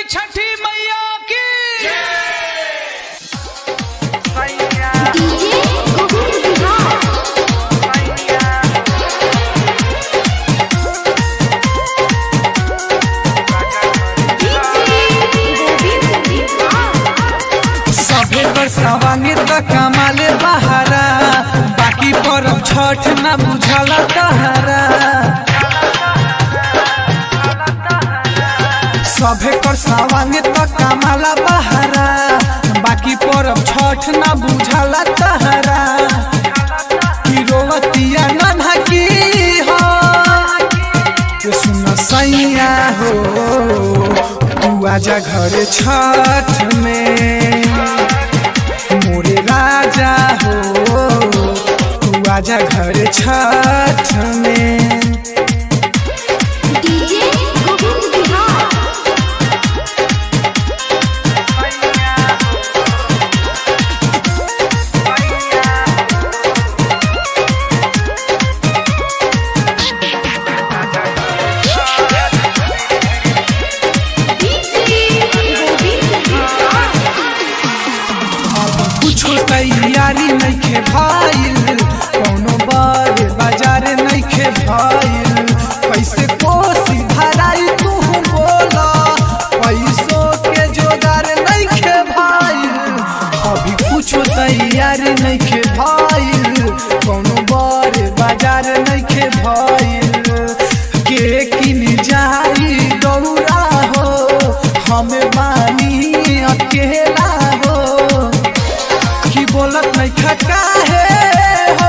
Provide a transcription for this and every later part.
छठी मैया की डीजे गोविंद बिहार गोविंद बिहार सभे बरसावानी त कमाले बहारा बाकी परब छठ न बुझला तहारा सभे कर सावानी त कमाला बहारा बाकी परब छठ न बुझला तहारा की रोवतिया नन्हा की हो ये सुन सैया हो तू आजा घरे छठ में मोरे राजा हो तू आजा घरे छठ में डीजे गोविंद बिहार डीजे गोविंद बिहार कुछो तैयारी नइखे भइल कौनो बड़े बाजार नइखे भइल कैसे कोसी भराई तू बोला पैसो के जोगार नइखे भइल अभी कुछो तैयारी नइखे भइल कौनो बड़े बाजार नइखे भइल के किन जाई दौड़ा हो हमें बानी अकेला हो की बोलत नहीं खका है हो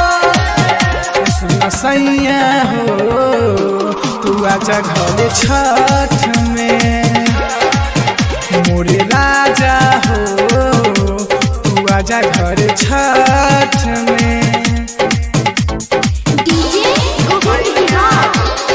सुन सैया हो तू आजा घरे छठ में मोरे राजा हो तू आजा घरे छठ में डीजे गोविंद बिहार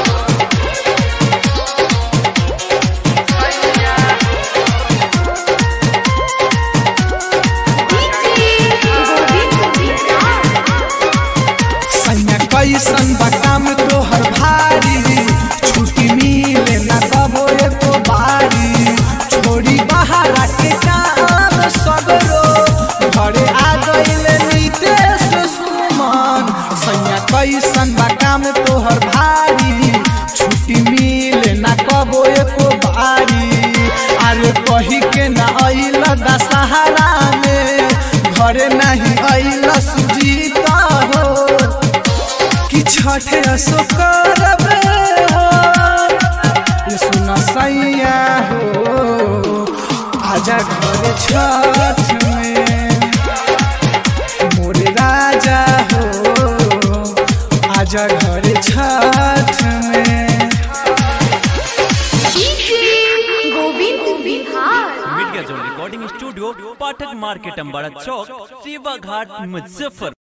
डीजे गोविंद बिहार सैया कैसन बा काम तोहर भारी छुट्टी मिले ना कबो एको बारी छोड़ी बहारा के काम सगरो घरे आ गइले नीतेश सुमन सैया कैसन बा काम तोहर भारी छुट्टी मिले ना कबो एको बारी अरे कही के ना अइल दशहरा में घरे नहीं अइल सुजीता हो कि छठे असो करब हो ये सुन सैया हो आजा घरे छठ में मोरे राजा हो आजा घरे छठ में DJ Govind Bihar media zone recording studio Pathak market Ambara चौक सेवा घाट मुजफ्फर